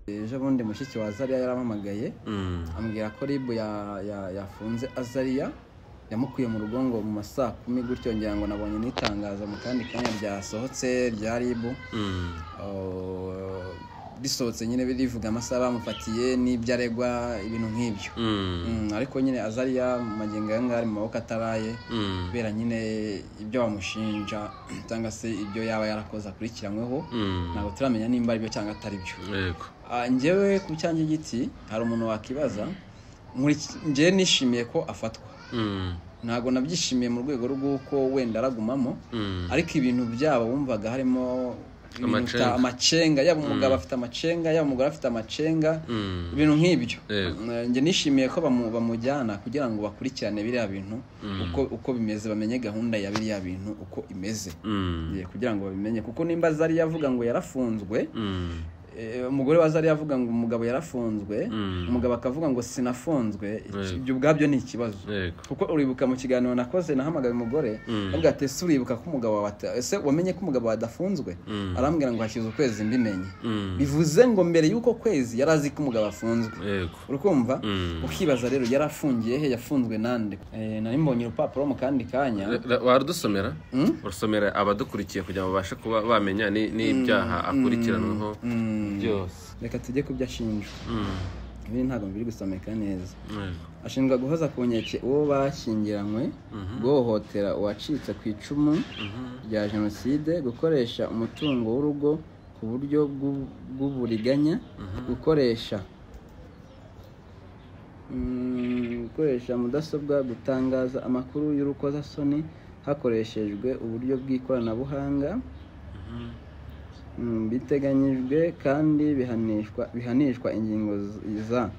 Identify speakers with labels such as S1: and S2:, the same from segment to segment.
S1: ejo bundi mushiki wa azariya yarampamagaye ambwira ko ribu ya- ya- yafunze azariya yamukuye mu rugo ngo mu ma saa kumi gutyo ngira ngo nabonye n'itangazo mu kandi kanya ryasohotse rya ribu Oh, risohotse nyine birivuga amasaha bamufatiye n'ibyo aregwa ibintu nk'ibyo Mm, ariko nyine azariya mu magingo aya ngaya ari mu maboko ataraye kubera nyine ibyo bamushinja cyangwa se ibyo yaba yarakoze akurikiranyweho ntabwo turamenya nimba ari byo cyangwa atari byo
S2: yego
S1: Ah, njyewe ku cyanjye giti hari umuntu wakibaza nkuri- njyewe nishimiye ko afatwa
S2: Mm,
S1: ntabwo nabyishimiye mu rwego rw'uko wenda aragumamo
S2: mm,
S1: ariko ibintu byabo wumvaga harimo ibintu
S2: Amacenga.
S1: bita- amacenga yaba umugabo afite amacenga yaba umugore afite amacenga
S2: mm,
S1: ibintu nk'ibyo
S2: Yego.
S1: Eh, njye nishimiye ko bamu- bamujyana kugira ngo bakurikirane biriya bintu uko uko bimeze bamenye gahunda ya biriya bintu uko imeze
S2: mm,
S1: Eh, kugira ngo babimenye kuko nimba zari yavuga ngo yarafunzwe
S2: mm,
S1: Eh, umugore wa zari yavuga ngo umugabo yarafunzwe
S2: Mm.
S1: umugabo akavuga ngo sinafunzwe iki-
S2: Yego.
S1: ibyo ubwabyo ni ikibazo
S2: yego
S1: kuko uribuka mu kiganiro nakoze nahamagaye umugore
S2: Mm.
S1: avuga ati ese uribuka ko umugabo wawe ata- ese wamenye ko umugabo wawe adafunzwe
S2: Mm.
S1: arambwira ngo hashize ukwezi mbimenye
S2: Mm,
S1: bivuze ngo mbere y'uko kwezi yari azi ko umugabo afunzwe
S2: yego
S1: urukumva
S2: Mm.
S1: ukibaza rero yarafungiye he yafunzwe nande Eh, nari mbonye urupapuro mu kandi kanya
S2: Ra- ra- warudusomera
S1: Mm?
S2: urusomera abadukurikiye kugira ngo babashe kuba bamenya ni- n'ibyaha akurikiranweho
S1: Mm.
S2: byose
S1: reka tujye ku byo ashinjwa
S2: Mm,
S1: ibi ntabwo biri gusomeka neza
S2: yego
S1: ashinjwa guhoza ku nkeke uwo bashyingiranywe guhohotera uwacitse ku icumu rya jenoside gukoresha umutungo w'urugo ku buryo bw'u- bw'uburiganya gukoresha Mm, gukoresha mudasobwa gutangaza amakuru y'urukozasoni hakoreshejwe uburyo bw'ikoranabuhanga Mm, biteganyijwe kandi bihanishwa bihanishwa ingingo z- za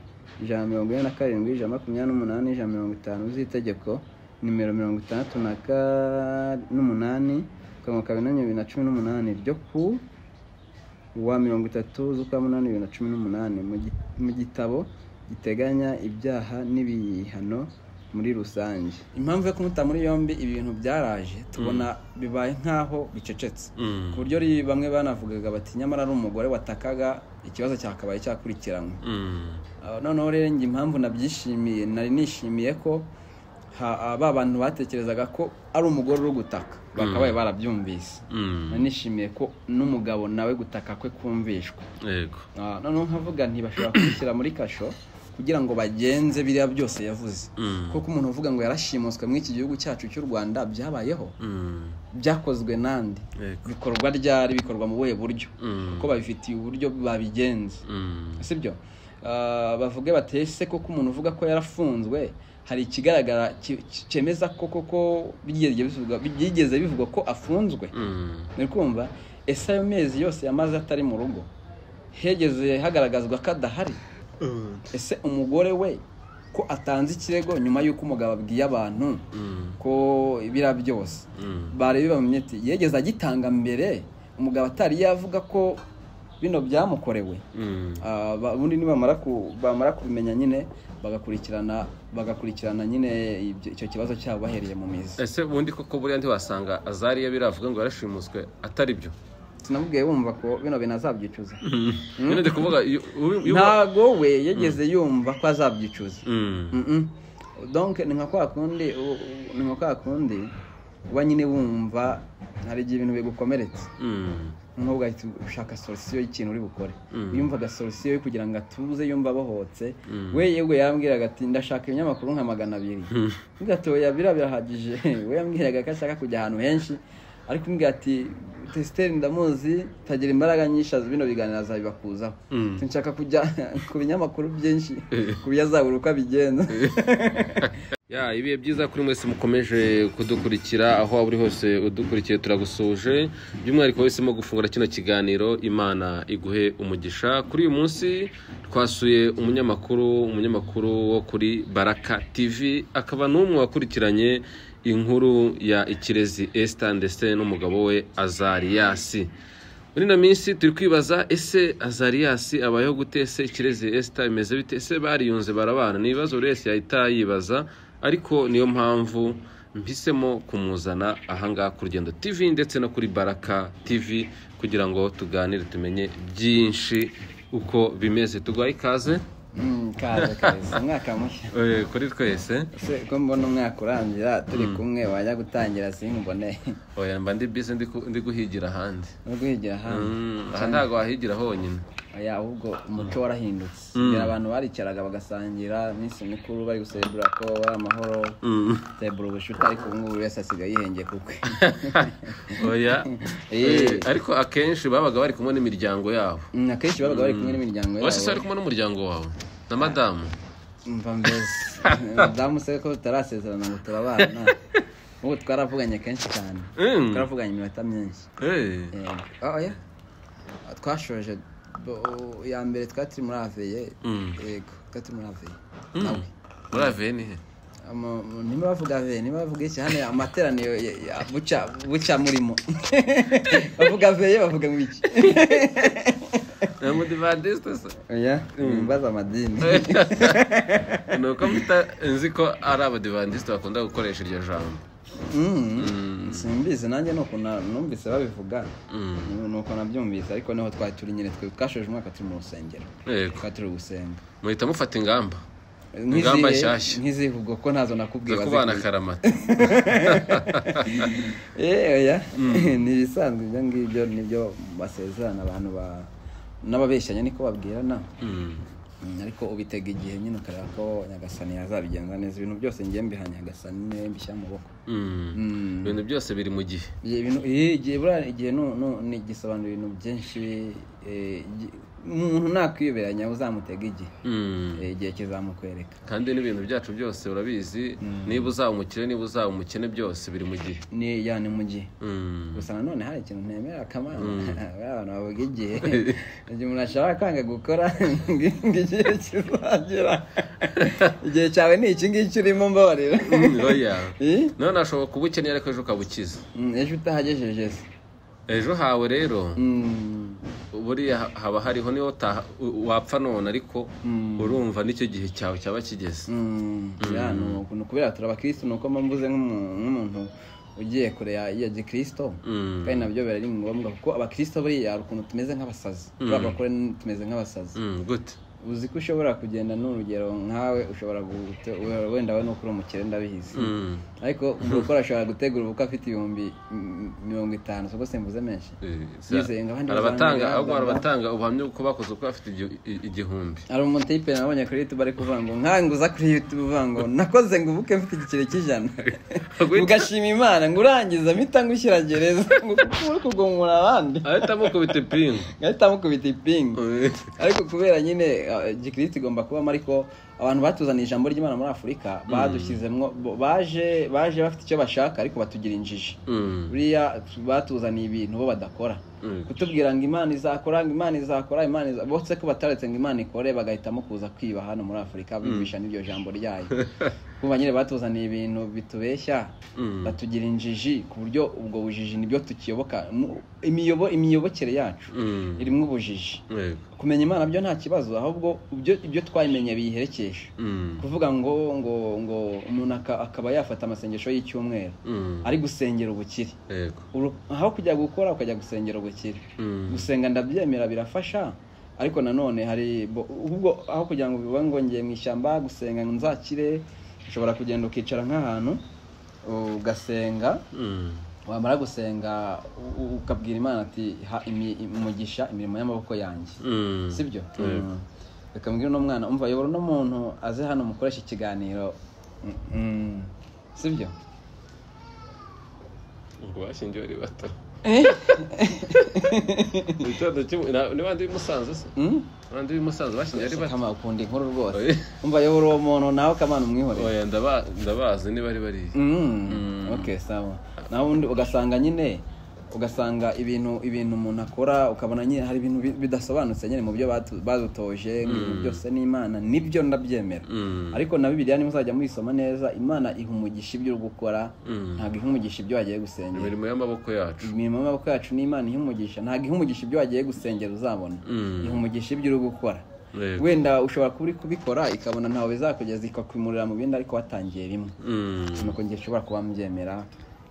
S1: ijana na mirongo ine na karindwi ijana na makumyabiri n'umunani ijana na mirongo itanu z'itegeko nimero mirongo itandatu na ka- n'umunani akanwa ka binani bibiri na cumi n'umunani ryo ku wa mirongo itatu z'ukwa munani bibiri na cumi n'umunani mu gi- mu gitabo giteganya ibyaha n'ibihano muri rusange impamvu yo kumuta muri yombi ibi bintu byaraje tubona bibaye nk'aho bicecetse
S2: Mm,
S1: ku buryo ri- bamwe banavugaga bati nyamara ari umugore watakaga ikibazo cyakabaye cyakurikiranwe
S2: mm,
S1: Ah, noneho rero njye impamvu nabyishimiye nari nishimiye ko ha- ah, ba bantu batekerezaga ko ari umugore uri gutaka bakabaye barabyumvise
S2: mm,
S1: nari nishimiye ko n'umugabo nawe gutaka kwe kumvishwa
S2: yego
S1: Ah, noneho nkavuga nti bashobora kubishyira muri kasho kugira ngo bagenze biriya byose yavuze
S2: Mm,
S1: kuko umuntu uvuga ngo yarashimuswe muri iki gihugu cyacu cy'u rwanda byabayeho
S2: mm,
S1: byakozwe nande
S2: yego
S1: bikorwa ryari bikorwa mu buhe buryo
S2: Mm.
S1: kuko babifitiye uburyo babigenza
S2: Mm,
S1: sibyo Ah, bavuge batese koko umuntu uvuga ko yarafunzwe hari ikigaragara ki- ki- cyemeza ko koko byigeze bivugwa- byigeze bivugwa ko afunzwe
S2: mm,
S1: ni kumva ese ayo mezi yose yamaze atari mu rugo hegeze hagaragazwa ko adahari ese umugore we ko atanze ikirego nyuma y'uko umugabo abwiye abantu
S2: mm,
S1: ko ibira byose
S2: mm,
S1: bareba bamenya ati yegeze agitanga mbere umugabo atari yavuga ko bino byamukorewe
S2: mm,
S1: Ah, ba- ubundi nibamara ku- bamara kubimenya nyine bagakurikirana bagakurikirana nyine ibyo- icyo kibazo cyabo bahereye mu mizi
S2: ese ubundi koko buriya ntiwasanga azariya biravuga ngo yarashimuswe atari byo
S1: sinamubwiye wumva ko bino bintu azabyicuza
S2: nyine ndi kuvuga iyo- uyu- uyu-
S1: ntago we yegeze yumva ko azabyicuza
S2: Mm,
S1: Mm-mm. donc ni nka kwa kundi u- u- ni nka kwa kundi uba nyine wumva hari igihe ibintu bigukomeretse
S2: mm,
S1: nk'ubu ugahita ushaka solusiyo y'ikintu uri bukore
S2: Mm.
S1: yumvaga solusiyo yo kugira ngo atuze yumva abohotse
S2: Mm.
S1: we yewe yambwiraga ati ndashaka ibinyamakuru nka magana abiri ugatoya biriya birahagije we yambwiraga ko ashaka kujya ahantu henshi ariko umbwira ati tesiteri ndamuzi tagira imbaraga nyinshi azi bino biganiro azabibakuzaho
S2: Mm.
S1: nshaka kujya ku binyamakuru byinshi ku byo azabura uko abigenza
S2: ya ibihe byiza kuri mwese mukomeje kudukurikira aho waba uri hose udukurikiye turagusoje by'umwihariko wahisemo gufungura kino kiganiro imana iguhe umugisha kuri uyu munsi twasuye umunyamakuru umunyamakuru wo kuri baraka tv akaba n'umwe wakurikiranye inkuru ya ikirezi esita ndetse n'umugabo we azariyasi muri ino minsi turi kwibaza ese azariyasi abayeho gute ese ikirezi esita imeze bite ese bariyunze barabana ni ibibazo buri wese yahita yibaza ariko niyo mpamvu mpisemo kumuzana ahangaha ku rugendo tv ndetse no kuri baraka tv kugira ngo tuganire tumenye byinshi uko bimeze tuguhaye ikaze
S1: Mm, kaze kaze umwaka mushya
S2: Eh, kuri twese
S1: se ko mbona umwaka urangira turi kumwe wajya gutangira sinkubone
S2: oya mba ndi bise ndi ku- ndi guhigira ahandi
S1: no kwigira hanze
S2: Mm, aha ntabwo wahigira honyine
S1: oya ahubwo umuco warahindutse
S2: Mm.
S1: mbere abantu baricaraga bagasangira iminsi mikuru bari gusebura ko ari amahoro
S2: Mm.
S1: sebura ubushuti ariko ubu ngubu buri wese asigaye yihengeye ku kwe
S2: oya
S1: Eh.
S2: Eh, ariko akenshi babaga bari kumwe n'imiryango yabo
S1: Mm, akenshi babaga bari kumwe n'imiryango
S2: wese se wari
S1: yabo
S2: kumwe n'umuryango wawe na madamu
S1: mva mbese madamu se ko tutarasezerana ngo turabana ubu twaravuganye kenshi cyane
S2: Mm.
S1: twaravuganye iminota myinshi
S2: Eh.
S1: Eh, ah, oya twashoje bo- ya mbere twari turi muri aveye
S2: Mm.
S1: yego twari turi muri aveye
S2: Mm.
S1: nawe
S2: muri aveye ni he
S1: Ama- mu- niba bavuga ve niba bavuga iki hano amateraniro ya- ya- buca buca murimo bavuga ve bavuga ngo iki
S2: ni umudivadisite se
S1: oya mbaza amadini
S2: ni uko mpita nzi ko ari abadivandisite bakunda gukoresha iryo jambo
S1: Mm, simbizi nanjye ni ukuntu na- numvise babivuga
S2: Mm.
S1: Ni- ni uko nabyumvise ariko niho twari turi nyine twe twashoje umwaka turi mu rusengero
S2: yego
S1: twari turi gusenga
S2: muhita mufata ingamba Ingamba
S1: nk'izihe
S2: nshyashya.
S1: nk'izihe ubwo ko ntazo nakubwiye
S2: zo
S1: waze
S2: kubana
S1: kuzi.
S2: akaramata
S1: Eh, oya ni ibisanzwe ibyo ngibyo nibyo basezerana abantu ba n'ababeshyanya niko babwirana
S2: Mm.
S1: Mm, ariko ubitega igihe nyine ukareba ko nyagasani yazabigenza neza ibintu byose ngiye mbiha nyagasani niwe mbishyira mu maboko
S2: Mm.
S1: Mm.
S2: ibintu byose biri mu gihe
S1: Igihe ibintu eh, igihe buriya igihe nu- nu- ni gisobanura ibintu byinshi eh, igi- umuntu nakwiyoberanya uzamutega igihe
S2: Mm.
S1: Eh, igihe kizamukwereka
S2: kandi n'ibintu byacu byose urabizi niba uzaba umukire niba uzaba umukene byose biri mu gihe
S1: ni ya ni mu gihe
S2: Mm.
S1: gusa nanone hari ikintu ntemera akamana bariya abantu bavuga igihe igihe umuntu ashobora kwanga gukora ngo igihe kizagera igihe cyawe ni iki ngiki urimo mbabarira
S2: Mm, oya
S1: Eh?
S2: none ashobora kuba ukene ariko ejo ukabukiza
S1: Mm, ejo utahagejeje se
S2: ejo hawe rero
S1: Mm,
S2: buriya ha- haba hariho niyo utaha- u- wapfa none ariko
S1: Mm.
S2: urumva nicyo gihe cyawe cyaba kigeze
S1: mm, ya, ni ukuntu kubera turabakristo ni uko mba mvuze nk'umu- nk'umuntu ugiye kure ya ya gikristo
S2: Mm.
S1: kandi nabyo biba ari ngombwa kuko abakristo buriya hari ukuntu tumeze nk'abasazi turiya bakora tumeze nk'abasazi
S2: Mm, gute
S1: uzi ko ushobora kugenda n'urugero nkawe ushobora gute- wenda we n'ukuri umukire ndabihizi
S2: Mm.
S1: ariko umuntu ukora ashobora gutegura ubukwe afite ibihumbi mm, mirongo itanu si uko simvuze menshi
S2: Eh,
S1: Yizenga, abandi bazanga
S2: hari abatanga
S1: ibihaza,
S2: ahubwo hari
S1: ba-
S2: abatanga ubuhamya bw'uko bakoze uko bafite igih- i- igihumbi
S1: hari umutipe nabonye kuri youtube ari kuvuga ngo nkanguza kuri youtube uvuga ngo nakoze ngo ubuke mfite igiceri cy'ijana ugashima imana ngo urangiza mpita ngushyira gereza ngo kuko uri kugomora abandi
S2: ahita amukubita ipingu
S1: ngahita mukubita ipingu
S2: Eh,
S1: ariko kubera nyine uh, gikirisitu igomba kubamo ariko abantu batuzaniye ijambo ry'imana muri afurika badushyizemo bo- baje baje bafite icyo bashaka ariko batugira injiji
S2: mm,
S1: buriya batuzaniye ibintu bo badakora
S2: Mm.
S1: kutubwira ngo imana izakora ngo imana izakora imana iza- bose ko bataretse ngo imana ikore bagahitamo kuza kwiba hano muri afurika bibisha n'iryo jambo ryayo kumva nyine batuzaniye ibintu bitubeshya
S2: Mm.
S1: batugira injiji ku buryo ubwo bujiji nibyo tukiyoboka Mu- imiyobo- imiyobokere yacu
S2: mm,
S1: irimo ubujiji
S2: yego,
S1: kumenya imana byo nta kibazo ahubwo ibyo ibyo twayimenye biyiherekeje
S2: mm,
S1: kuvuga ngo ngo ngo umuntu aka- akaba yafata amasengesho y'icyumweru
S2: mm,
S1: ari gusengera ubukire
S2: yego,
S1: Uru- aho kujya gukora ukajya gusengera ubukire
S2: mm,
S1: gusenga ndabyemera birafasha ariko nanone hari bo- ubwo aho kugira ngo bivuge ngo ngiye mu ishyamba gusenga ngo nzakire ushobora kugenda ukicara nk'ahantu ugasenga
S2: mm,
S1: wamara gusenga u- u- ukabwira imana ati ha imi- umugisha imirimo y'amaboko yanjye
S2: mm.
S1: sibyo
S2: Yego.
S1: reka mbwira uno mwana umva yobora uno muntu aze hano mukoresha ikiganiro Mm, mm. sibyo
S2: ngo bashingiwe ari bato Igitondo cy'ubu- na- ni bande b'imusanze se
S1: Mm?
S2: bande b'imusanze bashingiwe ari bato
S1: kama ukunda inkuru rwose
S2: Oya.
S1: umva yobora uwo muntu nawe kamana umwihorere
S2: oya ndaba- ndabazi niba ari bariya
S1: Mm, okay sawa nawe undi ugasanga nyine ugasanga ibintu ibintu umuntu akora ukabona nyine hari ibintu bi- bidasobanutse nyine mu byo batu- badutoje ngo ibintu byose n'imana nibyo ndabyemera
S2: Mm,
S1: ariko na bibiliya nimuzajya muyisoma neza imana iha umugisha ibyo uri gukora
S2: mm.
S1: ntabwo iha umugisha ibyo wagiye gusengera
S2: imirimo y'amaboko yacu
S1: imirimo y'amaboko yacu n'imana iha umugisha ntabwo iha umugisha ibyo wagiye gusengera uzabona
S2: Mm.
S1: iha umugisha ibyo uri gukora
S2: Yego.
S1: wenda ushobora kuba uri kubikora ikabona ntawe bizakugeza ikakwimurira mu bindi ariko watangiye rimwe
S2: Mm.
S1: nuko njye ushobora kuba mbyemera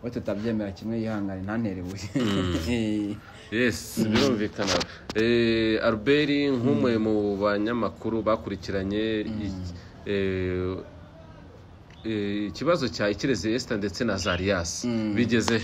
S1: we tutabyemera kimwe yihangane ntantere ibuye
S2: yes birumvikana Eh, albert nk'umwe mu banyamakuru bakurikiranye i- eh, eh, ikibazo cya ikirezi esita ndetse na zariyasi bigeze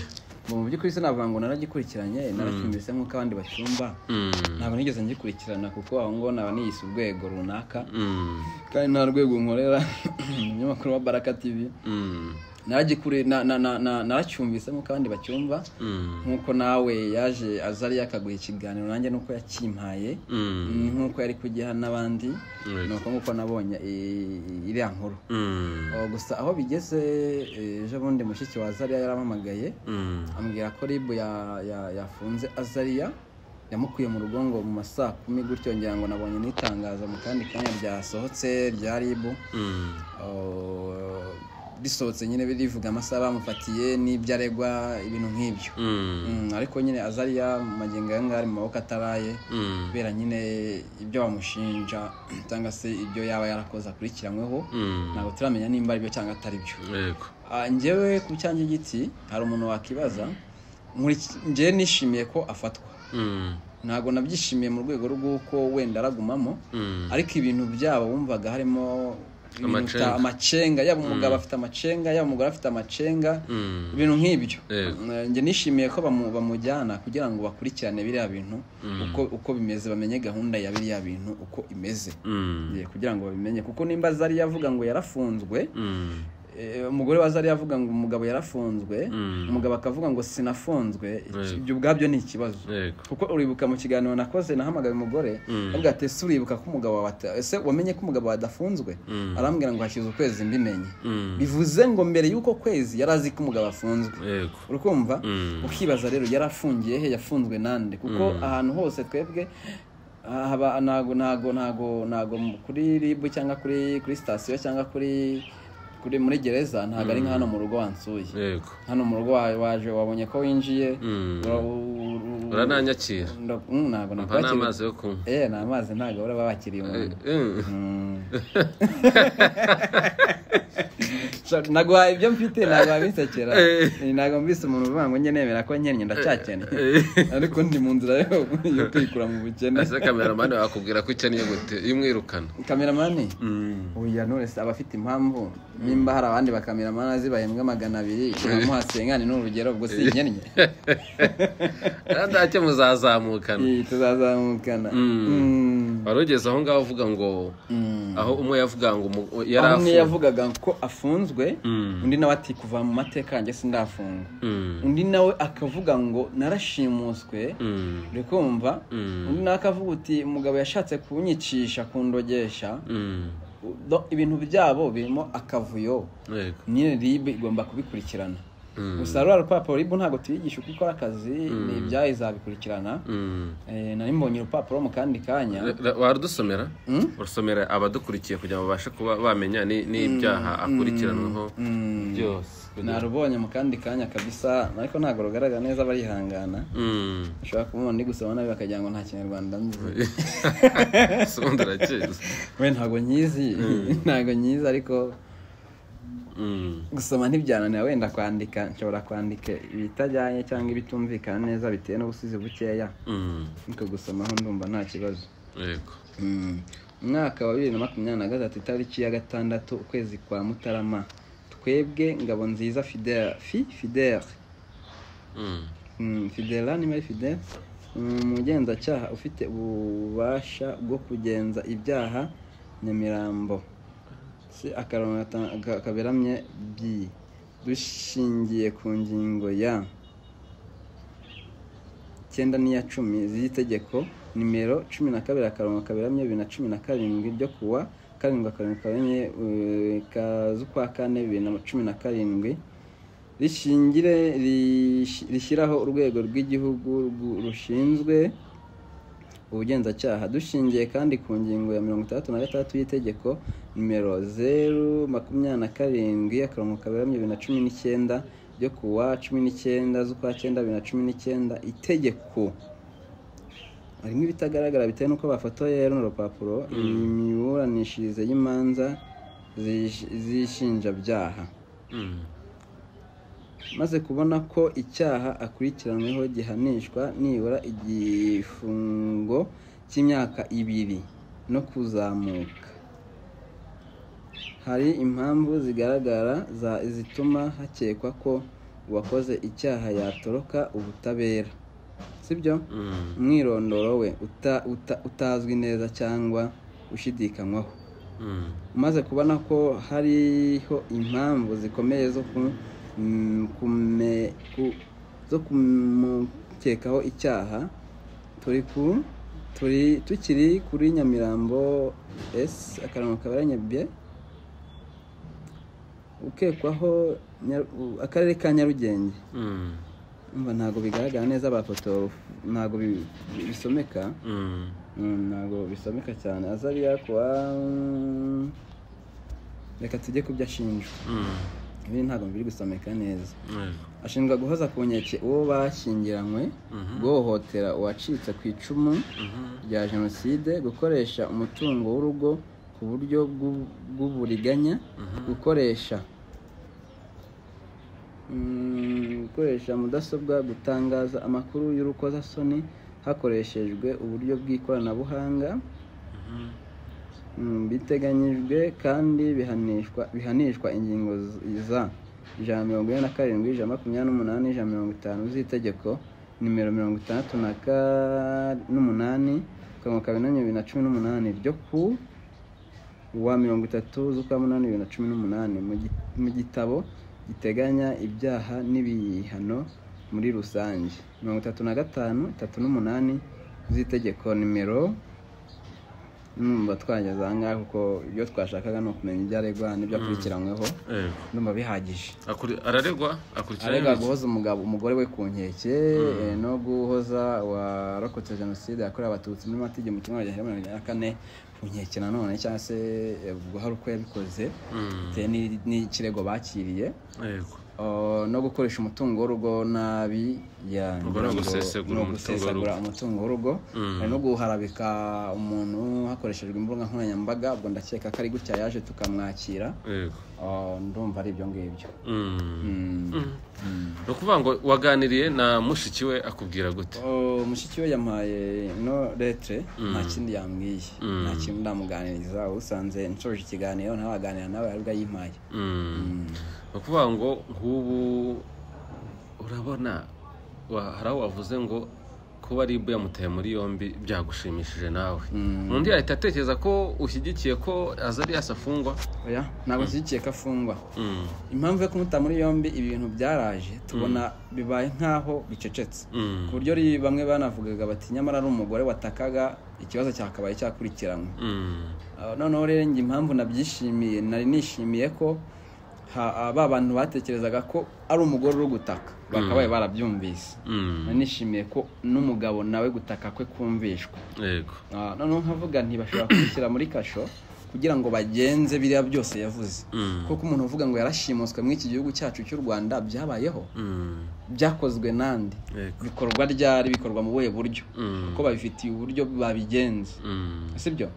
S1: Ngo mu by'ukuri sinavuga ngo naragikurikiranye naracyumvise nk'uko abandi bacyumva
S2: Mm,
S1: ntabwo nigeze ngikurikirana kuko aho ngaho naba niyise urwego runaka
S2: mm,
S1: kandi nta rwego nkorera umunyamakuru wa baraka tivi
S2: mm,
S1: naragikure na- na- na- na- naracyumvise nk'uko abandi bacyumva
S2: mm,
S1: nk'uko nawe yaje azari yakaguha ikiganiro nanjye nuko yakimpaye
S2: mm,
S1: nk'uko yari kugiha n'abandi
S2: Yego.
S1: ni uko nk'uko nabonye i- iriya nkuru
S2: mm,
S1: Oh, gusa aho bigeze eh, ejo bundi mushiki wa azariya yarampamagaye
S2: mm,
S1: ambwira ko rib ya- ya- yafunze azariya yamukuye mu rugo ngo mu ma saa kumi gutyo ngira ngo nabonye n'itangazo mu kandi kanya ryasohotse rya rib
S2: mm,
S1: risohotse nyine birivuga amasaha bamufatiye n'ibyo aregwa ibintu nk'ibyo
S2: mm,
S1: Mm, ariko nyine azariya mu magingo aya ngaya ari mu maboko ataraye
S2: mm,
S1: kubera nyine ibyo bamushinja cyangwa se ibyo yaba yarakoze akurikiranyweho
S2: mm,
S1: ntabwo turamenya nimba ari byo cyangwa atari byo
S2: yego.
S1: Ah, njyewe ku cyanjye giti hari umuntu wakibaza nkuri- njyewe nishimiye ko afatwa
S2: Mm,
S1: ntabwo nabyishimiye mu rwego rw'uko wenda aragumamo
S2: mm,
S1: ariko ibintu byabo wumvaga harimo ibintu
S2: Amacenga.
S1: uta- amacenga yaba umugabo afite amacenga yaba umugore afite amacenga
S2: mm,
S1: ibintu nk'ibyo
S2: Yego.
S1: Eh, njye nishimiye ko bamu- bamujyana kugira ngo bakurikirane biriya bintu uko uko bimeze bamenye gahunda ya biriya bintu uko imeze
S2: mm,
S1: Eh, kugira ngo babimenye kuko nimba zari yavuga ngo yarafunzwe
S2: mm,
S1: Eh, umugore wa zari yavuga ngo umugabo yarafunzwe
S2: Mm.
S1: umugabo akavuga ngo sinafunzwe
S2: Yego.
S1: ibyo ubwabyo ni ikibazo
S2: yego.
S1: kuko uribuka mu kiganiro nakoze nahamagaye umugore
S2: Mm.
S1: avuga ati ese uribuka ko umugabo wawe ata- ese wamenye ko umugabo wawe adafunzwe
S2: Mm.
S1: arambwira ngo hashize ukwezi mbimenye
S2: Mm,
S1: bivuze ngo mbere y'uko kwezi yari azi ko umugabo afunzwe
S2: yego.
S1: urukumva
S2: Mm.
S1: ukibaza rero yarafungiye he yafunzwe nande kuko ahantu hose twebwe ah, haba ntago ntago ntago ntago mu- kuri ribu cyangwa kuri kuri sitasiyo cyangwa kuri kuri muri gereza ntago ari nka hano mu rugo wansuye
S2: yego.
S1: hano mu rugo wa- waje wabonye ko winjiye
S2: Mm.
S1: ura- u- u-
S2: urananyakira
S1: nda- mm, ntago
S2: mpa
S1: nakwakiriye
S2: n'amazi yo kunywa
S1: eh ni amazi ntago bahora babakiriye umuntu
S2: Mm.
S1: Shaka, naguhaye ibyo mfite ntabwo wabisekera
S2: Eh.
S1: ntabwo mbise umuntu uvuga ngo njye nemera ko nkennye ndacyakennye ariko ndi mu nzira yo yo kwikura mu bukene
S2: ese kameramani wakubwira ko ukeneye gute iyo umwirukana
S1: kameramani
S2: Mm.
S1: oya nonese aba afite impamvu nimba hari abandi bakameramani azi bahembwa magana abiri bamuhasengane ni urugero ubwo si nkennye
S2: kandi ntacyo muzazamukana
S1: Eh, tuzazamukana
S2: Mm.
S1: Mm.
S2: wari ugeze aho ngaho uvuga ngo
S1: Mm.
S2: aho umwe yavuga ngo umu- yari
S1: aho umwe
S2: afu-
S1: yavugaga ko afunzwe
S2: Mm.
S1: undi nawe ati kuva mu mateka yanjye sindafunga
S2: Mm.
S1: undi nawe akavuga ngo narashimuswe
S2: Mm.
S1: uri kumva
S2: Mm.
S1: undi nawe akavuga uti umugabo yashatse kunyicisha kundogesha
S2: Mm.
S1: Do- ibintu byabo birimo akavuyo
S2: yego.
S1: nyine ribe igomba kubikurikirana
S2: Mm.
S1: gusa ruriya rupapuro ribu ntabwo tuyigisha uko ikora akazi ni ibyayo izabikurikirana
S2: Mm.
S1: Eh, nari mbonye urupapuro mu kandi kanya
S2: Ra- ra- warudusomera
S1: Mm?
S2: urusomera abadukurikiye kugira ngo babashe kuba bamenya ni- n'ibyaha akurikiranwaho
S1: Mm.
S2: byose
S1: narubonye mu kandi kanya kabisa ariko ntabwo rugaragara neza barihangana
S2: Mm.
S1: ushobora kumubona ndi gusoma nabi bakagira ngo nta kinyarwanda nzi
S2: Se ubundi urakeza.
S1: we ntabwo nyizi ntabwo nyizi ariko
S2: Mm.
S1: gusoma ntibyananira wenda kwandika nshobora kwandika ibitajyanye cyangwa ibitumvikana neza bitewe n'ubusizi bukeya
S2: Mm.
S1: ariko gusomaho ndumva nta kibazo
S2: yego.
S1: Mm. umwaka wa bibiri na makumyabiri na gatatu itariki ya gatandatu ukwezi kwa mutarama twebwe ngabo nziza fidele fi fidele
S2: Mm.
S1: Mm, fidela nimba ari fidela umugenzacyaha ufite ububasha bwo kugenza ibyaha nyamirambo si akarongo gata- ka- kaberamye bi dushingiye ku ngingo ya icyenda n'iya cumi z'itegeko nimero cumi na kabiri akarongo kaberamye bibiri na cumi na karindwi ryo kuwa karindwi akarongo kaberamye eh, ka z'ukwa kane bibiri na cumi na karindwi rishingire rish- rishyiraho urwego rw'igihugu rwu- rushinzwe ubugenzacyaha dushingiye kandi ku ngingo ya mirongo itandatu na gatandatu y'itegeko nimero zeru makumyabiri na karindwi akarongo kaberamye bibiri na cumi n'icyenda ryo ku wa cumi n'icyenda z'ukwa cyenda bibiri na cumi n'icyenda itegeko harimo ibitagaragara bitewe n'uko bafotoye runo rupapuro imiburanishirize y'imanza zish- z'inshinjabyaha
S2: Mm.
S1: maze kubona ko icyaha akurikiranyweho gihanishwa nibura igifungo cy'imyaka ibiri no kuzamuka hari impamvu zigaragara za- zituma hakekwa ko uwakoze icyaha yatoroka ubutabera sibyo
S2: Mm.
S1: umwirondoro we uta- uta- utazwi neza cyangwa ushidikanywaho
S2: Mm.
S1: umaze kubona ko hariho impamvu zikomeye zo ku- mm, kume- ku- zo kumukekaho icyaha turi ku turi tukiri kuri nyamirambo esi akarongo kabaranye bye ukekwaho Nya- u- akarere ka nyarugenge
S2: Mm.
S1: umva ntabwo bigaragara neza abafoto ntabwo bi- bi- bisomeka
S2: Mm.
S1: Mm, ntabwo bisomeka cyane azariya kuwa mm, reka tujye ku byo ashinjwa
S2: Mm.
S1: ibi ntabwo biri gusomeka neza
S2: Yego.
S1: ashinjwa guhoza ku nkeke uwo bashyingiranywe
S2: Mhm.
S1: guhohotera uwacitse ku icumu
S2: Mhm.
S1: rya jenoside gukoresha umutungo w'urugo ku buryo bw'u- bw'uburiganya gukoresha Mm, gukoresha mudasobwa gutangaza amakuru y'urukozasoni hakoreshejwe uburyo bw'ikoranabuhanga
S2: Mhm.
S1: Mm, biteganyijwe kandi bihanishwa bihanishwa ingingo z- za ijana mirongo ine na karindwi ijana makumyabiri n'umunani ijana mirongo itanu z'itegeko nimero mirongo itandatu na ka- n'umunani akarongo kabiri na bibiri na cumi n'umunani ryo ku wa mirongo itatu z'ukwa munani bibiri na cumi n'umunani mu gi- mu gitabo giteganya ibyaha n'ibihano muri rusange mirongo itatu na gatanu itatu n'umunani z'itegeko nimero numva twageze aha ngaha kuko ibyo twashakaga ni ukumenya ibyo aregwa n'ibyo akurikiranyweho
S2: Yego.
S1: ndumva bihagije
S2: Akuri- araregwa akurikiranyweho
S1: aregwa
S2: iki?
S1: guhoza umugabo umugore we ku nkeke eh, no guhoza warokotse jenoside yakorewe abatutsi muri matigi mu kimwe cya mirongo inani na kane ku nkeke nanone cyangwa se eh, guhara uko yabikoze
S2: Mm.
S1: bitewe n'i- n'ikirego bakiriye
S2: Yego.
S1: Oh, no gukoresha umutungo w'urugo nabi ya-
S2: Ubwo ni
S1: ngo- ni
S2: ugusesagura umutungo
S1: ugusesagura
S2: w'urugo.
S1: umutungo w'urugo
S2: Mm.
S1: hari no guharabika umuntu hakoreshejwe imbuga nkoranyambaga ubwo ndakeka ko ari gutya yaje tukamwakira
S2: Yego.
S1: Oh, ndumva ari ibyo ngibyo
S2: Mm.
S1: Mm.
S2: ni ukuvuga ngo waganiriye na mushiki we akubwira gute
S1: Oh, mushiki we yampaye no letre
S2: Mm.
S1: nta kindi yambwiye
S2: Mm.
S1: nta kintu ndamuganiriza usanze nshoje ikiganiro ntawaganira nawe aribwo ayimpaye
S2: Mm.
S1: Mm.
S2: ni ukuvuga ngo nk'ubu urabona wa- hari aho wavuze ngo kuba ribu yamuteye muri yombi byagushimishije nawe
S1: Mm.
S2: undi yahita atekereza ko ushyigikiye ko azariyasi afungwa
S1: oya ntabwo nshyigikiye ko afungwa
S2: Mm.
S1: impamvu yo kumuta muri yombi ibi bintu byaraje tubona bibaye nk'aho bicecetse
S2: Mm.
S1: ku buryo ri- bamwe banavugaga bati nyamara ari umugore watakaga ikibazo cyakabaye cyakurikiranywe
S2: Mm.
S1: Ah, noneho rero njye impamvu nabyishimiye nari nishimiye ko ha- ah, ba bantu batekerezaga ko ari umugore uri gutaka bakabaye barabyumvise
S2: Mm.
S1: nanishimiye ko n'umugabo nawe gutaka kwe kumvishwa
S2: yego
S1: Ah, noneho nkavuga ntibashobora kubishyira muri kasho kugira ngo bagenze biriya byose yavuze
S2: Mm.
S1: kuko umuntu uvuga ngo yarashimuswe muri iki gihugu cyacu cy'u rwanda byabayeho
S2: Mm.
S1: byakozwe n'andi
S2: yego
S1: bikorwa ryari bikorwa mu buhe buryo
S2: Mm.
S1: kuko babifitiye uburyo babigenza
S2: Mm.
S1: sibyo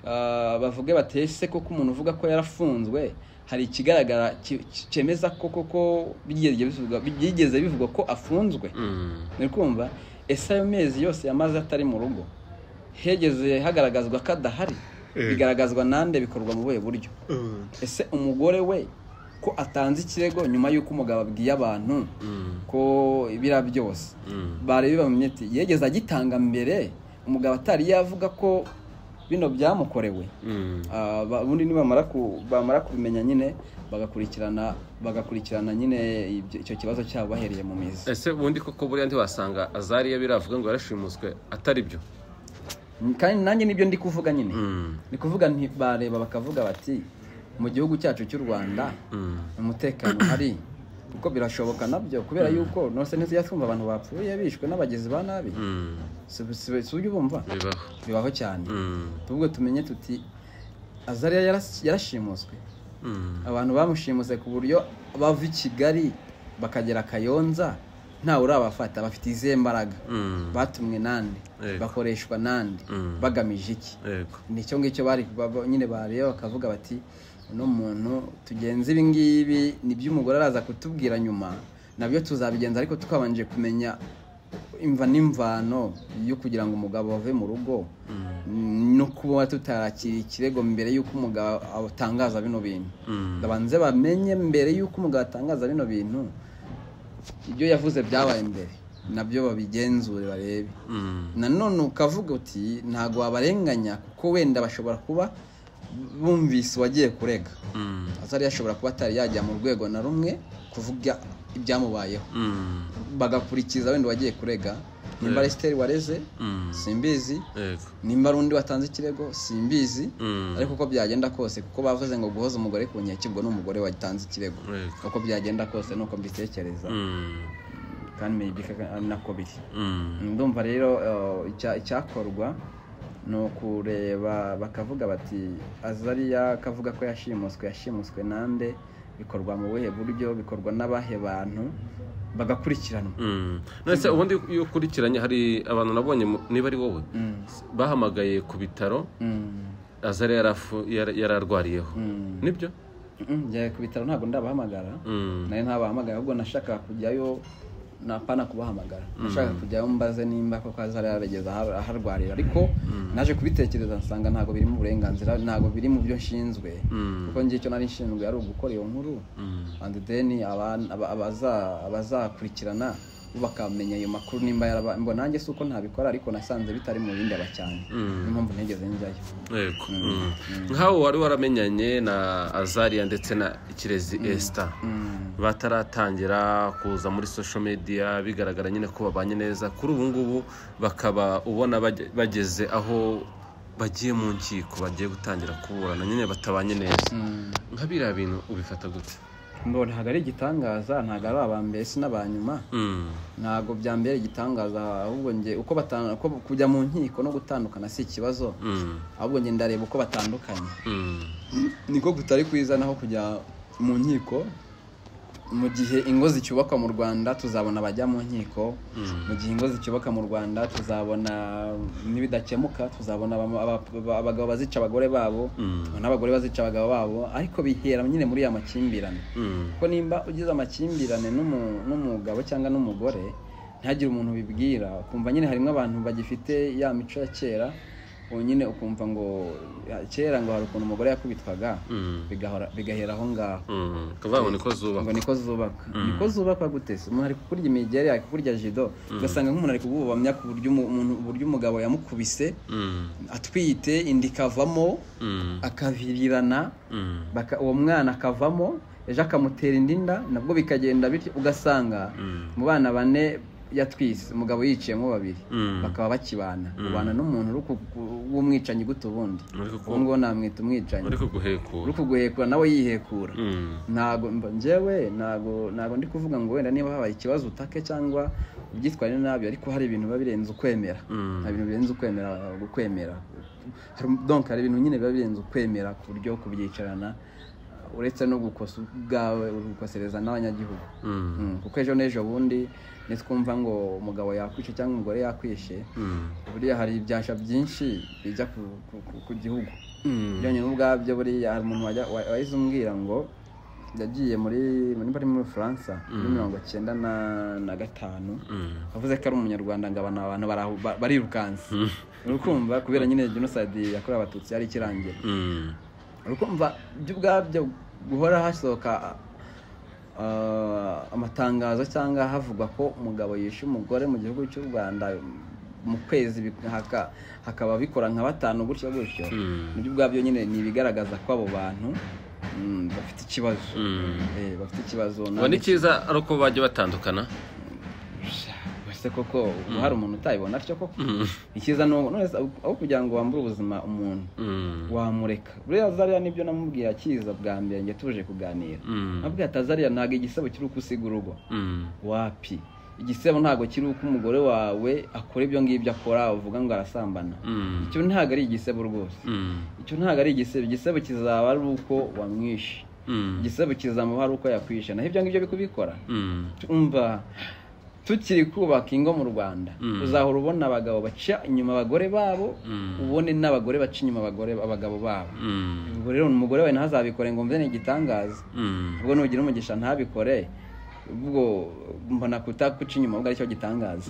S1: Ah, bavuge batese koko umuntu uvuga ko yarafunzwe hari ikigaragara ki- ki- cyemeza ko koko byigeze bivugwa- byigeze bivugwa ko afunzwe
S2: Mm.
S1: ni kumva ese ayo mezi yose yamaze atari mu rugo hegeze hagaragazwa ko adahari bigaragazwa nande bikorwa mu buhe buryo ese umugore we ko atanze ikirego nyuma y'uko umugabo abwiye abantu
S2: Mm.
S1: ko biriya byose
S2: Mm.
S1: bareba bamenya ati yegeze agitanga mbere umugabo atari yavuga ko bino byamukorewe
S2: Mm.
S1: Ah, ba- ubundi nibamara ku- bamara kubimenya nyine bagakurikirana bagakurikirana nyine ibyo- icyo kibazo cyabo bahereye mu mizi
S2: ese ubundi koko buriya ntiwasanga azariya biravuga ngo yarashimuswe atari byo
S1: kandi nanjye nibyo ndi kuvuga nyine
S2: Mm.
S1: ni kuvuga nti bareba bakavuga bati mu gihugu cyacu cy'u rwanda
S2: Mm.
S1: umutekano hari kuko birashoboka nabyo kubera yuko nose ntizijya twumva abantu bapfuye bishwe n'abagizi ba nabi
S2: Mm.
S1: si si- si ujya ubumva
S2: bibaho
S1: bibaho cyane
S2: Mm.
S1: tubwo tumenye tuti azariya yaras- yarashimuswe
S2: Mm.
S1: abantu bamushimuse ku buryo bava i kigali bakagera kayonza ntawe urabafata bafite izihe mbaraga
S2: Mm.
S1: batumwe nande
S2: Yego.
S1: bakoreshwa nande
S2: Mm.
S1: bagamije iki
S2: yego
S1: nicyo ngicyo bari baba- nyine bareba bakavuga bati uno muntu tugenze ibi ngibi nibyo umugore araza kutubwira nyuma nabyo tuzabigenza ariko twabanje kumenya imva n'imvano yo kugira ngo umugabo ave mu rugo no kuba tutarakira ikirego mbere y'uko umugabo atangaza bino bintu
S2: Mm.
S1: babanze bamenye mbere y'uko umugabo atangaza bino bintu ibyo yavuze byabaye mbere nabyo babigenzure barebe
S2: Mm.
S1: nanone ukavuga uti ntabwo wabarenganya kuko wenda bashobora kuba bumvise uwagiye kurega
S2: Mm.
S1: atari yashobora kuba atari yajya mu rwego na rumwe kuvuga ibyamubayeho
S2: Mm.
S1: bagakurikiza wenda uwagiye kurega nimba ari siteri wareze
S2: Mm.
S1: simbizi
S2: yego
S1: nimba ari undi watanze ikirego simbizi
S2: Mm.
S1: ariko uko byagenda kose kuko bavuze ngo guhoza umugore ku nkeke ubwo ni umugore watanze ikirego
S2: Yego.
S1: uko byagenda kose nuko mbitekereza
S2: Mm.
S1: kandi meyibika ari nako biri
S2: Mm.
S1: ndumva rero eh, icya- icyakorwa ni ukureba bakavuga bati azariya akavuga ko yashimuswe yashimuswe nande bikorwa mu buhe buryo bikorwa n'abahe bantu bagakurikiranwa
S2: Mm. nonese ubundi iyo ukurikiranye hari abantu nabonye mu- niba ari wowe
S1: Mm,
S2: bahamagaye ku bitaro
S1: mm,
S2: azari yarafu- yara- yararwariyeho
S1: mm.
S2: nibyo
S1: Mm, njya ku bitaro ntabwo ndabahamagara
S2: Mm.
S1: nayo ntabahamagara ahubwo nashakaga kujyayo napana kubahamagara nashakaga kujyayo mbaze nimba koko azari yarageze aho- aho arwarira ariko naje kubitekereza nsanga ntabwo biri mu burenganzira ntabwo biri mu byo nshinzwe
S2: Mm.
S1: kuko njye icyo nari nshinzwe ari ugukora iyo nkuru
S2: Mm.
S1: and then aban- aba- abaza- abazakurikirana bo bakamenya ayo makuru nimba yaraba ngo nanjye si uko ntabikora ariko nasanze bitari mu bindi cyane
S2: Mm.
S1: niyo mpamvu ntigeze njyayo
S2: yego Mm. nk'aho wari waramenyanye na azariya ndetse na kirezi esita
S1: Mm.
S2: bataratangira kuza muri social media bigaragara nyine ko babanye neza kuri ubu ngubu bakaba ubona bage- bageze aho bagiye mu nkiko bagiye gutangira kuburana nyine batabanye neza
S1: Mm.
S2: nka biriya bintu ubifata gute
S1: ngo ntabwo ari igitangaza ntabwo ari aba mbere si n'aba nyuma
S2: Mm.
S1: ntabwo byambera igitangaza ahubwo njye uko batana uko kujya mu nkiko no gutandukana si ikibazo
S2: Mm.
S1: ahubwo njye ndareba uko batandukanye
S2: Mm.
S1: niko kutari kwiza naho kujya mu nkiko mu gihe ingo zicyubakwa mu rwanda tuzabona abajya mu nkiko mu gihe ingo zicyubaka mu rwanda tuzabona n'ibidakemuka tuzabona abama- aba- aba- abagabo bazica abagore babo
S2: Mm.
S1: n'abagore bazica abagabo babo ariko bihera nyine muri ya makimbirane
S2: Mm.
S1: kuko nimba ugize amakimbirane n'umu- n'umugabo cyangwa n'umugore ntihagire umuntu ubibwira ukumva nyine harimo abantu bagifite ya mico ya kera ubu nyine ukumva ngo kera ngo hari ukuntu umugore yakubitwaga
S2: Mm.
S1: bigahora- bigahera aho ngaho
S2: Mm. kuvuga ngo niko zuba
S1: ngo niko zubaka niko zubakwa gute se umuntu ari kukurya imigeri ari kukurya jido ugasanga nk'umuntu ari kububamya ku buryo umu- umuntu- uburyo umugabo yamukubise
S2: Mm.
S1: atwite inda ikavamo
S2: Mm.
S1: akavirirana
S2: Mm.
S1: baka- uwo mwana akavamo ejo akamutera indi nda nabwo bikagenda bityo ugasanga
S2: Mm.
S1: mu bana bane yatwise umugabo yiciyemo babiri
S2: Mm.
S1: bakaba bakibana ubana n'umuntu uri ku- ku- w'umwicanyi gute ubundi
S2: Uri kuku-
S1: uwo nguwo namwita umwicanyi
S2: uri kuguhekura
S1: uri kuguhekura nawe yihekura
S2: Mm.
S1: ntago mba- njyewe ntago ntago ndi kuvuga ngo wenda niba habaye ikibazo utake cyangwa ubyitware nabi ariko hari ibintu biba birenze ukwemera
S2: Mm.
S1: hari ibintu birenze ukwemera ukwemera Hari- donc hari ibintu nyine biba birenze ukwemera ku buryo kubyicarana uretse no gukosa ubwawe uri gukosereza n'abanyagihugu
S2: Mm.
S1: Mm, kuko ejo n'ejo bundi nitwumva ngo umugabo yakwishe cyangwa umugore yakwishe
S2: Mm.
S1: buriya hari ibyasha byinshi bijya ku- ku- ku- ku gihugu
S2: Mm.
S1: byonyine ubwabyo buriya hari umuntu wajya- wa- wahise umbwira ngo yagiye muri nimba ari muri faransa muri mirongo cyenda na- na gatanu
S2: Mm.
S1: avuze ko ari umunyarwanda ngo abantu abantu barahu- ba- barirukanse uri kumva kubera nyine jenoside yakorewe abatutsi yari ikirangira
S2: Mm.
S1: uri kumva ibyo ubwabyo guhora hasohoka ah, amatangazo cyangwa havugwa ko umugabo yishe umugore mu gihugu cy'u rwanda mu kwezi bi- haka- hakaba bikora nka batanu gutyo gutyo
S2: Mm.
S1: nibyo ubwabyo nyine ni ibigaragaza ko abo bantu mm, bafite ikibazo
S2: Mm.
S1: Eh, bafite ikibazo
S2: ubona icyiza ari uko bajya batandukana
S1: ese koko ubu hari umuntu utayibona atyo koko icyiza ni uko- none se aho- aho kugira ngo wambure ubuzima umuntu
S2: Mm.
S1: wamureka buriya zariya nibyo namubwiye akiza bwa mbere njye tuje kuganira
S2: Mm.
S1: nabwiye ati zariya ntabwo igisebo kiri uko usiga urugo
S2: Mm.
S1: wapi igisebo ntabwo kiri uko umugore wawe akora ibyo ngibyo akora uvuga ngo arasambana
S2: Mm.
S1: icyo ntabwo ari igisebo rwose
S2: Mm.
S1: icyo ntabwo ari igisebo igisebo kizaba ari uko wamwishe
S2: Mm.
S1: igisebo kizamuha ari uko yakwishe naho ibyo ngibyo bikubikora
S2: Mm.
S1: umva tukiri kubaka ingo mu rwanda
S2: Mm.
S1: uzahora ubona abagabo baca inyuma abagore babo
S2: Mm.
S1: ubone n'abagore baca inyuma abagore abagabo babo
S2: Mm.
S1: ubwo rero umugore wawe ntazabikore ngo mve ni igitangaza
S2: Mm.
S1: ubwo nugira umugisha ntabikore ubwo mbona kutakuca inyuma ubwo aricyo gitangaza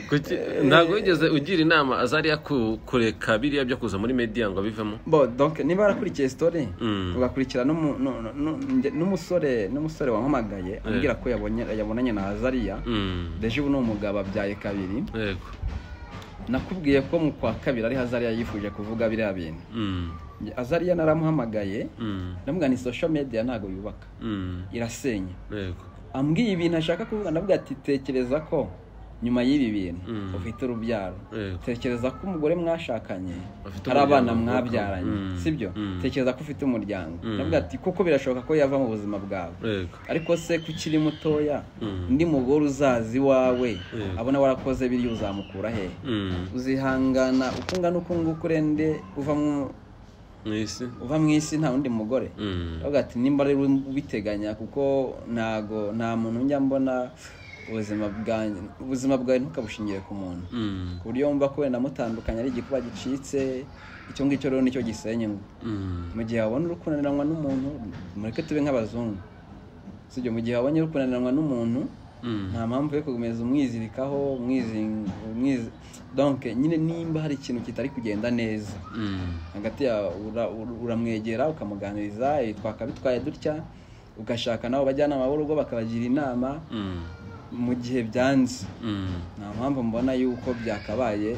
S2: Kuki ntabwo wigeze ugira inama azariya ku- kureka biriya byo kuza muri media ngo abivemo
S1: bo donc niba warakurikiye story
S2: Mm.
S1: ugakurikira n'umu- nu- nu- nu- nge- n'umusore n'umusore wampamagaye ambwira ko yabonye yabonanye na Azariya
S2: Mm.
S1: deje ubu ni umugabo abyaye kabiri
S2: yego
S1: nakubwiye ko mu kwa kabiri ari Azariya yifuje kuvuga biriya bintu
S2: Mm.
S1: Nge- Azariya naramuhamagaye
S2: Mm.
S1: ndamubwira ni social media ntabwo yubaka
S2: Mm.
S1: irasenya
S2: yego
S1: ambwiye ibintu ashaka kuvuga ndavuga ati tekereza ko nyuma y'ibi bintu
S2: Mm.
S1: ufite urubyaro
S2: yego
S1: tekereza ko umugore mwashakanye
S2: Afite
S1: hari abana
S2: umuryango,
S1: mwabyaranye
S2: mm,
S1: sibyo
S2: mm.
S1: tekereza ko ufite umuryango
S2: Mm.
S1: ndavuga ati kuko birashoboka ko yava mu buzima bwawe
S2: yego
S1: ariko se ko ukiri mutoya
S2: Mm.
S1: undi mugore uzazi iwawe
S2: Mm.
S1: abona warakoze biriya uzamukura he
S2: Mm.
S1: uzihangana uko ungana uko nguko urende uva mu
S2: mu isi
S1: uva mu isi nta wundi mugore
S2: Mm.
S1: ndavuga ati nimba rero ubiteganya kuko ntago nta muntu njya mbona ubuzima bwanjye ubuzima bwawe ntukabushingiye ku muntu
S2: Mm.
S1: ku buryo wumva ko wenda mutandukanye ari igikuba gicitse icyo ngicyo rero nicyo gisenya ngo
S2: Mm.
S1: mu gihe wabona uri kunaniranywa n'umuntu mureke tube nk'abazungu sibyo mu gihe wabonye uri kunaniranywa n'umuntu
S2: Mm.
S1: nta mpamvu yo gukomeza umwizirikaho umwizi- umwizi donc nyine nimba hari ikintu kitari kugenda neza
S2: Mm.
S1: hagati yawe ura- ura- uramwegera ukamuganiriza "Eh, twakabitwaye dutya ugashaka nabo bajyanama b'urugo bakabagira inama
S2: Mm.
S1: mu gihe byanze
S2: Mm.
S1: nta mpamvu mbona yuko byakabaye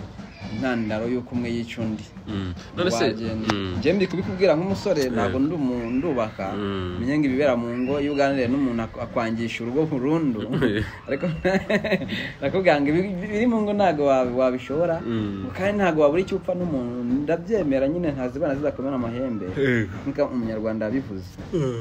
S1: intandaro y'uko umwe yica undi
S2: Mm. none se
S1: Wagenda.
S2: Mm.
S1: njye ndi kubikubwira nk'umusore ntabwo ndi umu- ndubaka
S2: Mm.
S1: menya ngo ibibera mu ngo iyo uganiriye n'umuntu ak- akwangisha urugo burundu ariko nakubwira ngo ibi- biri mu ngo ntabwo wabi- wabishobora
S2: Mm.
S1: kandi ntabwo wabura icyo upfa n'umuntu ndabyemera nyine ntazibana zizakomera amahembe
S2: Yego.
S1: nk'uko umunyarwanda yabivuze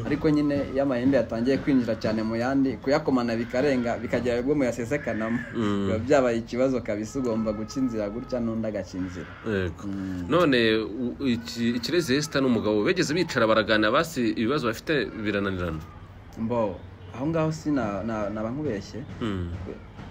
S1: ariko nyine iyo amahembe yatangiye kwinjira cyane mu yandi kuyakomana bikarenga bikagera ubwo muyasesekanamo
S2: Mm.
S1: biba byabaye ikibazo kabisa ugomba guca inzira gutya n'undi agaca inzira
S2: Yego.
S1: Mm.
S2: none u- iki- ikirezi Esther n'umugabo begeze bicara baraganira basi ibibazo bafite birananirana
S1: mbo aho ngaho si na- na- naba nkubeshye
S2: Mm.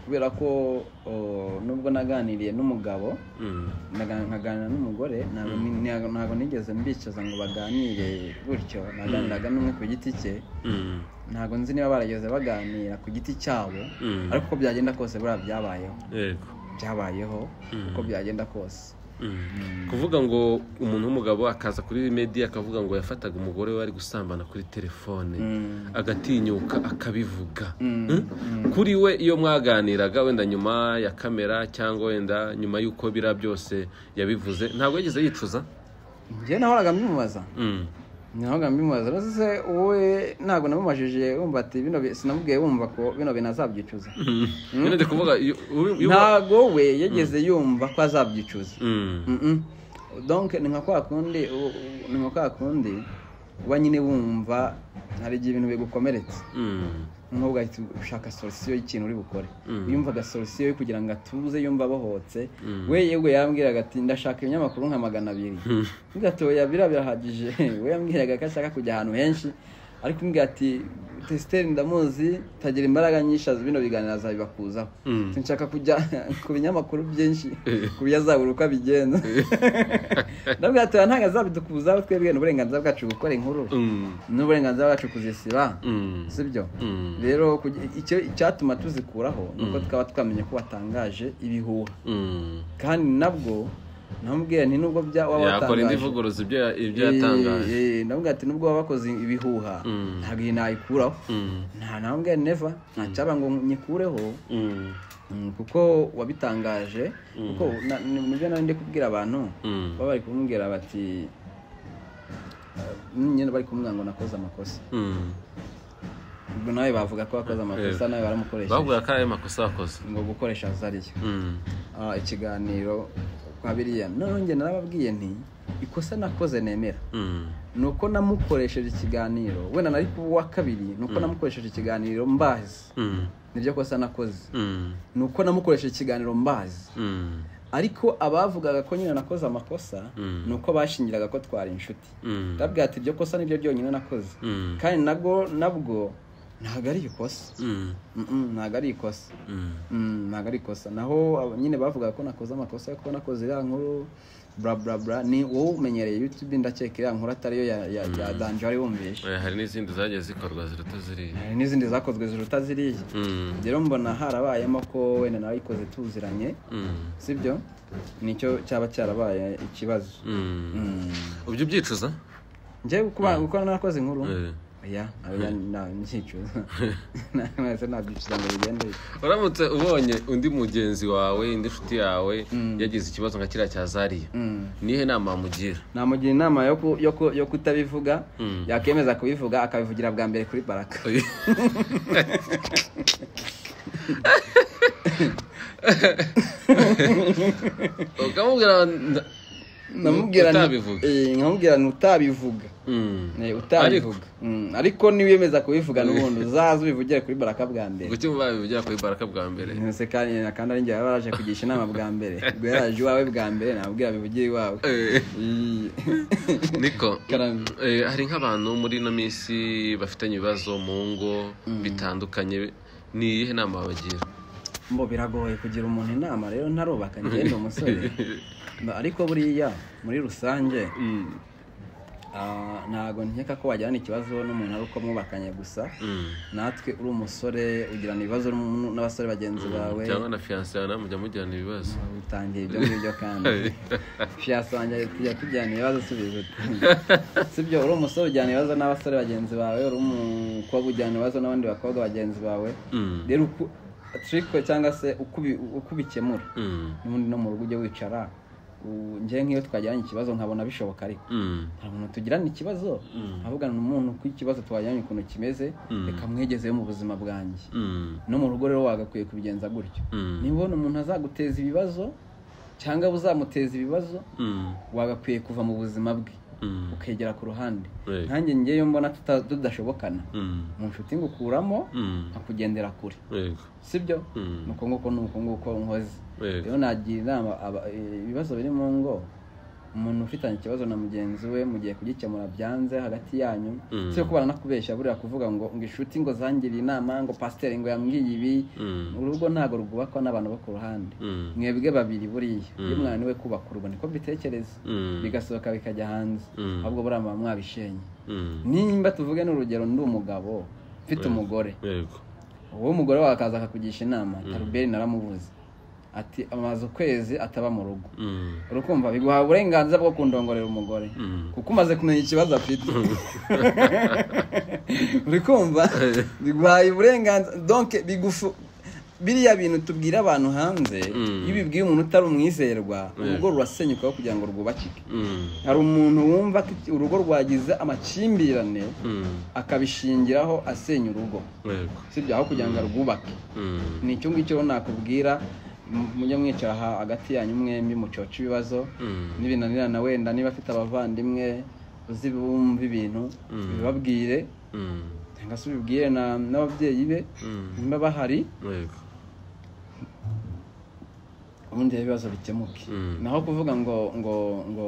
S1: kubera ko o, nubwo naganiriye n'umugabo
S2: Mm.
S1: naga- nkaganira n'umugore ntabwo ni- ntabwo- ntabwo nigeze mbicaza ngo baganire gutyo naganiraga n'umwe ku giti cye
S2: Mm.
S1: ntabwo nzi niba barageze baganira ku giti cyabo
S2: Mm.
S1: ariko uko byagenda kose buriya byabayeho
S2: Yego.
S1: byabayeho
S2: Mm.
S1: uko byagenda kose
S2: Mm. kuvuga ngo umuntu w'umugabo akaza kuri media akavuga ngo yafataga umugore we ari gusambana kuri telefone
S1: Mm.
S2: agatinyuka akabivuga
S1: Mm.
S2: Mm? kuri we iyo mwaganiraga wenda nyuma ya kamera cyangwa wenda nyuma y'uko biriya byose yabivuze ntabwo yigeze yicuza
S1: njyewe nahoraga mbimubaza
S2: Mm.
S1: nahoraga mbimubaza rero se wowe ntabwo namumajije wumva ati bino bi- sinamubwiye wumva ko bino bintu azabyicuza
S2: nyine ndi kuvuga iyo- uyu- uyu-
S1: ntago we yageze yumva ko azabyicuza
S2: Mm.
S1: Mm-mm. donc ni nka kwa kundi u- u- ni nka kwa kundi uba nyine wumva hari igihe ibintu bigukomeretse
S2: Mm.
S1: noneho ugahita ushaka solisiyo y'ikintu uri bukore
S2: Mm.
S1: yumvaga solisiyo yo kugira ngo atuze yumva abohotse
S2: Mm.
S1: we yewe yarambwiraga ati ndashaka ibinyamakuru nka magana abiri
S2: Mm.
S1: ngatoya bira birahagije we yambwiraga ko ashaka kujya ahantu henshi ariko mbwira ati tesiteri ndamuzi tagira imbaraga nyinshi azi bino biganiro azabibakuzaho
S2: Mm.
S1: nshaka kujya ku binyamakuru byinshi ku byazabura uko abigenza ndabwira ati ntabwo azabidukuzaho twebwe ni uburenganzira bwacu gukora inkuru
S2: Mm.
S1: ni uburenganzira bwacu kuzisiba
S2: Mm.
S1: sibyo
S2: Mm.
S1: rero kugi- icyo icyatuma tuzikuraho ni uko twaba twamenye ko watangaje ibihuha
S2: Mm.
S1: kandi nabwo namubwiye nti nubwo bya waba
S2: yakora indi
S1: watangaje
S2: vuguruza ibyo ya- ibyo yatangaje
S1: Eh, eh, ndavuga ati nubwo waba wakoze ibihuha
S2: Mm.
S1: ntabwo iyi nayikuraho
S2: Mm.
S1: nta nambwe neva nta cyaba ngo nyikureho
S2: Mm.
S1: Mm, kuko wabitangaje kuko na- ni nibyo nari ndi kubwira abantu
S2: Mm.
S1: baba bari kumubwira bati eh, nyine bari kumubwira ngo nakoze amakosa
S2: Mm.
S1: ubwo nawe bavuga ko wakoze amakosa nawe baramukoresheje
S2: bavuga ko ayo makosa yakoze
S1: ngo gukoresha azariyo
S2: Mm.
S1: Ah, ikiganiro kwa biriya noneho njye narababwiye nti ikosa nakoze nemera
S2: Mm.
S1: ni uko namukoresheje ikiganiro wenda nari ku wa kabiri ni uko namukoresheje ikiganiro mbazi
S2: Mm.
S1: nibyo kosa nakoze
S2: Mm.
S1: ni uko namukoresheje ikiganiro mbazi
S2: Mm.
S1: ariko abavugaga ko nyine nakoze amakosa
S2: Mm.
S1: ni uko bashingiraga ko twari inshuti
S2: Mm.
S1: ndabwira ati iryo kosa niryo ryonyine nakoze
S2: Mm.
S1: kandi nabwo nabwo ntabwo ari ikosa
S2: Mm,
S1: Mm-mm, ntabwo ari ikosa
S2: mm,
S1: Mm, ntabwo ari ikosa naho aba- nyine bavugaga ko nakoze amakosa yo kuba nakoze iriya nkuru bla bla bla ni wowe umenyereye youtube ndakeka iriya nkuru atariyo ya, ya, ya danje wari wumvishe
S2: Eh, hari n'izindi zagiye zikorwa ziruta ziriya
S1: hari n'izindi zakozwe ziruta ziriya
S2: Mm,
S1: rero mbona harabayemo ko wenda nawe ikoze tuziranye
S2: mm,
S1: sibyo nicyo cyaba cyarabaye ikibazo
S2: mm.
S1: Mm.
S2: ubyo ubyicuza
S1: njyewe kuba gukora narakoze inkuru
S2: Eh.
S1: ya oya, nta- ncyicuza nahise nabyicuza ngo bigende bityo.
S2: uramutse ubonye undi mugenzi wawe indi nshuti yawe yagize ikibazo nka kiriya cya zariya
S1: Mm.
S2: nihe nama wamugira
S1: namugira inama yo ku- yo ku- yo kutabivuga
S2: Mm.
S1: yakemeza kubivuga akabivugira bwa mbere kuri baraka
S2: ukamubwira nda-
S1: Namubwira ni-
S2: utabivuga.
S1: eh, nkamubwira ni utabivuga
S2: Mm.
S1: Eh, utabivuga Mm, ariko niwemeza kubivuga n'ubundi uzaze ubivugire kuri baraka bwa mbere
S2: kuki mubabivugira kuri baraka bwa mbere
S1: nose kandi na kandi ari njye baba baraje kugisha inama bwa mbere ubwo yaraje iwawe bwa mbere nabwira bivugire iwawe
S2: Eh,
S1: Iyi.
S2: niko
S1: Karame.
S2: Eh, hari nk'abantu muri ino minsi bafitanye ibibazo mu ngo bitandukanye ni iyihe nama wabagira
S1: mbo biragoye kugira umuntu inama rero ntarubaka njye ni umusore Mba- ariko buriya muri rusange
S2: Mm.
S1: ah, ntago nkeka ko wajyana ikibazo n'umuntu ari uko mwubakanye gusa
S2: Mm.
S1: natwe uri umusore ugirana ibibazo n'umu- n'abasore bagenzi bawe
S2: cyangwa na fiyanse yawe nawe mujya mugirana ibibazo
S1: utangiye ibyo ngibyo kandi fiyasange tujya tujyana ibibazo subiza sibyo uri umusore ujyana ibibazo n'abasore bagenzi bawe uri umukobwa ujyana ibibazo n'abandi bakobwa bagenzi bawe
S2: Mm.
S1: rero uko turiko cyangwa se uko ubi- uko ubikemura
S2: Mm.
S1: n'ubundi no mu rugo ujye wicara u- njye nk'iyo twagiranye ikibazo nkabona bishoboka ariko
S2: Mm.
S1: nta muntu tugirana ikibazo avugana n'umuntu ku ikibazo twajyanye ukuntu kimeze reka mwegezeyo mu buzima bwanjye
S2: Mm.
S1: no mu rugo rero wagakwiye kubigenza gutyo
S2: Mm.
S1: niba ubona umuntu azaguteza ibibazo cyangwa uzamuteza ibibazo
S2: Mm.
S1: wagakwiye kuva mu buzima bwe
S2: Mm.
S1: ukegera ku ruhande
S2: Yego.
S1: nanjye ngeyo mbona tuta- tudashobokana
S2: Mm.
S1: mu nshuti ngukuramo
S2: Mm.
S1: nkakugendera kure
S2: Yego.
S1: sibyo
S2: Mm.
S1: nuko nguko nuko nguko nkoze
S2: Yego.
S1: rero nagira inama aba- e, ibibazo biri mu ngo umuntu ufitanye ikibazo na mugenzi we mugiye kugikemura byanze hagati yanyu
S2: Mm.
S1: si ko baranakubeshya buriya kuvuga ngo ngo inshuti ngo zangiriye inama ngo pasiteri ngo yambwiye ibi
S2: Mm.
S1: urugo ntabwo rwubakwa n'abantu bo ku ruhande
S2: Mm.
S1: mwebwe babiri buriya
S2: Mm.
S1: iyo mwananiwe kubaka urugo niko mbitekereza
S2: Mm.
S1: bigasohoka bikajya hanze
S2: Mm.
S1: ahubwo buriya muba mwabishenye
S2: Mm.
S1: nimba tuvuge n'urugero ndi umugabo mfite umugore
S2: Yego.
S1: uwo mugore wawe akaza akakugisha inama taruberi naramubuze ati amaze ukwezi ataba mu rugo
S2: Mm.
S1: urukumva biguha uburenganzira bwo kundongorera umugore
S2: Mm.
S1: kuko umaze kumenya ikibazo afite uri kumva biguhaye uburenganzira donc bigufu biriya bintu tubwira abantu hanze
S2: Mm.
S1: iyo ubibwiye umuntu utari umwizerwa urugo rurasenyukaho kugira ngo rwubakike
S2: Mm.
S1: hari umuntu wumva ko iki- urugo rwagize amakimbirane
S2: Mm.
S1: akabishingiraho asenya urugo
S2: Yego.
S1: sibyo aho kugira ngo arwubake
S2: Mm.
S1: ni icyo ngicyo rero nakubwira mu- mujye mwicara ha- hagati yanyu mwembi mucoce ibibazo
S2: Mm.
S1: nibinanirana wenda niba afite abavandimwe uzi bumva ibintu bibabwire
S2: Mm.
S1: cyangwa se ubibwire na- n'ababyeyi be
S2: Mm.
S1: niba bahari
S2: Yego.
S1: ubundi rero ibibazo bikemuke
S2: Mm.
S1: naho kuvuga ngo ngo ngo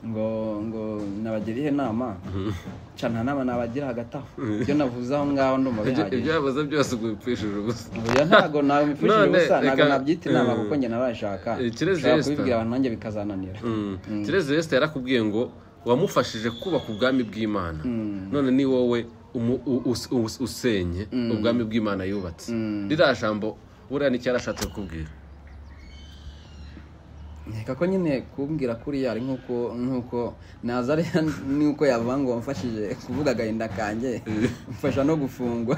S1: ngo ngo nabagire ihe nama ca nta nama nabagira hagati aho ibyo navuze aho ngaho ndumva
S2: Ibyo
S1: bihagije
S2: ibyo yabuze byose ubwo bipfishije ubusa
S1: Oya, ntago nawe mfishije
S2: None,
S1: ubusa ntago
S2: reka-
S1: nabyita inama
S2: eh,
S1: kuko njye narashaka
S2: eh, Kirezi
S1: nshobora
S2: Esther.
S1: kubibwira abantu nanjye bikazananira
S2: kirezi yesita yarakubwiye ngo wamufashije kubaka ubwami bw'imana none ni wowe umu- u- us- us- usenye ubwami bw'imana yubatse ririya jambo buriya nicyo yarashatse kukubwira
S1: nkeka ko nyine kumbwira kuriya ari nk'uko nk'uko naza ari nk'uko yavuga ngo wamfashije kuvuga agahinda kanjye mfasha no gufungwa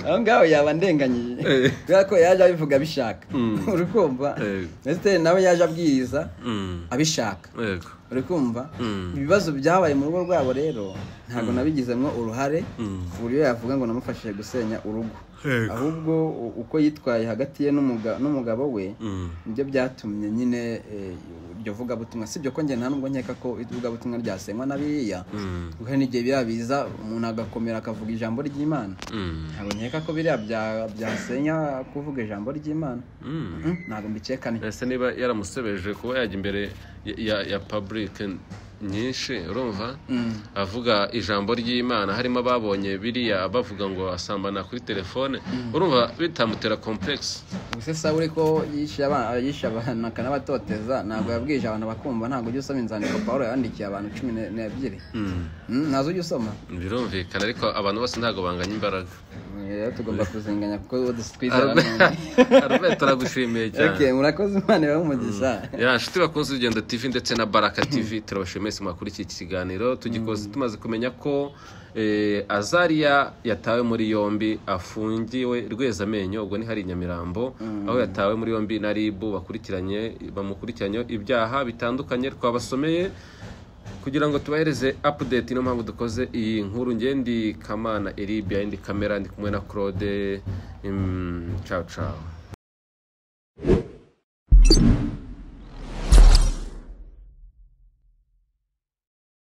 S1: aho ngaho yaba ndenganyije kubera ko yaje abivuga abishaka uri kumva
S2: Eh.
S1: esiteri nawe yaje abwiriza
S2: Mm.
S1: abishaka
S2: Yego.
S1: uri kumva
S2: Mm.
S1: ibibazo byabaye mu rugo rwabo rero ntabwo nabigizemo uruhare ku buryo yavuga ngo namufashije gusenya urugo
S2: Yego.
S1: ahubwo u- uko yitwaye hagati ye n'umuga- n'umugabo we
S2: Mm.
S1: nibyo byatumye nyine eh, iryo vugabutumwa si byo ko njye nta nubwo nkeka ko ivugabutumwa ryasenywa na biriya
S2: Mm.
S1: kuko hari n'igihe biriya biza umuntu agakomera akavuga ijambo ry'imana
S2: Mm.
S1: ntabwo nkeka ko biriya bya- byasenya kuvuga ijambo ry'imana
S2: Mm.
S1: Mm, ntabwo mbikeka ni
S2: ese niba yaramusebeje kuba yajya imbere ya- ya ya public nyinshi urumva avuga ijambo ry'imana harimo ababonye biriya bavuga ngo asambana kuri telefone urumva bitamutera kompuregisi
S1: ubuse sawuri ko yishe abana yishe abana akanabatoteza ntabwo yabwije abantu bakumva ntabwo ujya usoma inzandiko paul yandikiye abantu cumi n'ebyiri ntazo ujya usoma
S2: birumvikana ariko abantu bose ntabwo banganya imbaraga
S1: rero tugomba kuzinganya kuko uwo twizera abantu
S2: arubeta aragushimiye cyane
S1: Okay, murakoze imana ibahe umugisha
S2: ya nshuti bakunze urugendo tv ndetse na baraka tv turabashimiye mwese mwakurikiye iki kiganiro tugikoze tumaze kumenya ko eh, azariya yatawe muri yombi afungiwe rwezamenyo ubwo ni hari i nyamirambo aho yatawe muri yombi na rib bakurikiranye bamukurikiranye ibyaha bitandukanye twabasomeye kugira ngo tubahereze update niyo mpamvu dukoze iyi nkuru ngendi kamana erib yindi kamera ndi kumwe na claude mm, ciao ciao